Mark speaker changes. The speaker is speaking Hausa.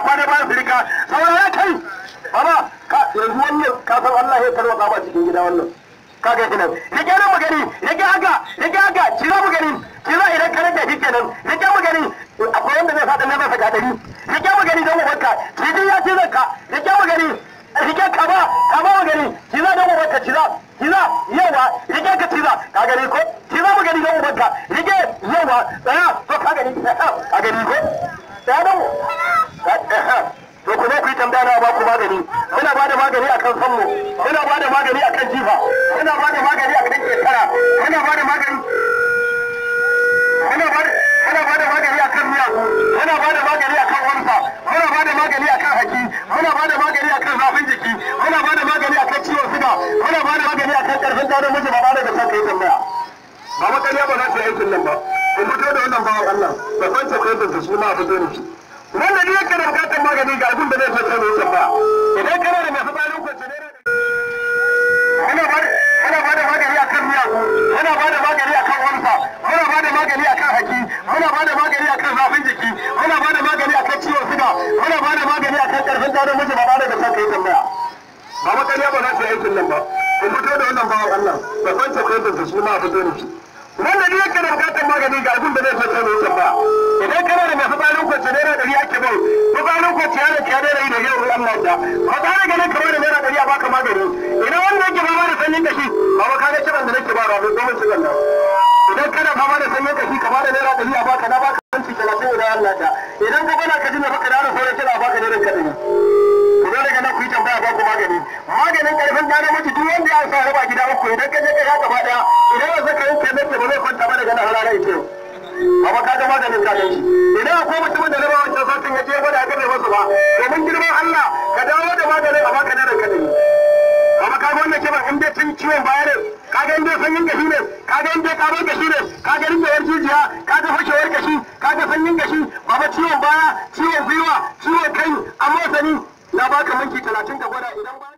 Speaker 1: kwana bayan firika saurara kai baba ka yanzu wannan ka san Allah ya tarwata ba cikin gida wannan ka ga kenan ya ga mu gani ya ga haka ya ga haka kira mu gani kira idan ka rage shi kenan ya ga mu gani akwai wanda zai fada na masa gadari ya ga mu gani don ubanka kiji ya ci zanka ya ga mu gani rike ka ba ka ba mu gani kira don ubanka kira kira yawa rike ka kira ka gani ko kira mu gani don ubanka rike yawa tsaya to ka gani ka gani ko tsaya don to ku ku yi tambaya na ba ku magani muna ba da magani akan sammu muna ba da magani akan jifa muna ba da magani akan shekara muna ba da magani muna ba da muna ba da magani akan miya muna ba da magani akan wansa muna ba da magani akan haki muna ba da magani akan zafin jiki muna ba da magani akan ciwon suga muna ba da magani akan karfin gano miji ba da son kai tambaya ba makariya ba za su yi aikin nan ba ku fito da wannan bawan Allah da kwance kwaitar su suna fito da shi wanda ne yake da bukatar magani ga abin da zai fata mai tambaya idan kana da masu tsarin kwanci ne muna ba muna ba da magani akan miya muna ba da magani akan wansa muna ba da magani akan haki muna ba da magani akan zafin jiki muna ba da magani akan ciwon suga muna ba da magani akan karfin gano miji ba da son kai tambaya ba makariya ba za su yi aikin nan ba ku fito da wannan bawan Allah da kwance kwaitar su suna fito da shi wanda ne yake da bukatar magani ga abin da zai fata mai tambaya idan kana da masu tsarin kwanci naira ɗari ake bai ko tsarin kwanci ya da kiya naira da yau Allah da ba tare ganin kamar da naira ɗari a baka magani idan wanda yake fama da sanyin kashi ba ba kaga kiran da nake ba ba mai domin cikin nan idan kana fama da sanyin kashi kamar da naira ɗari a baka na baka kanci talatin da Allah da idan ka bana ka ji mai baka da ana sauran kira a baka naira ka ɗari ku zo daga nan ku yi tambaya ba ku magani maganin karfin gane miji duk wanda ya sa raba gida uku idan ka je ka ya gaba daya idan ya saka yin kenan ba zai kwanta ba daga nan harara ita yau amma ka ga maganin ka ganshi idan akwai mutumin da na ba wancan satin ya je gwada ga bai masu ba domin girman Allah ka dawo da maganin a baka daren kadai amma ka ga wannan kiban in dai tun ciwon baya ne ka ga in dai sanyin gashi ne ka ga in dai karon gashi ne ka ga rindewar jijiya ka ga fashewar gashi ka ga sanyin gashi baba ciwon baya ciwon gwiwa ciwon kai amma sani na baka minti talatin ka gwada idan ba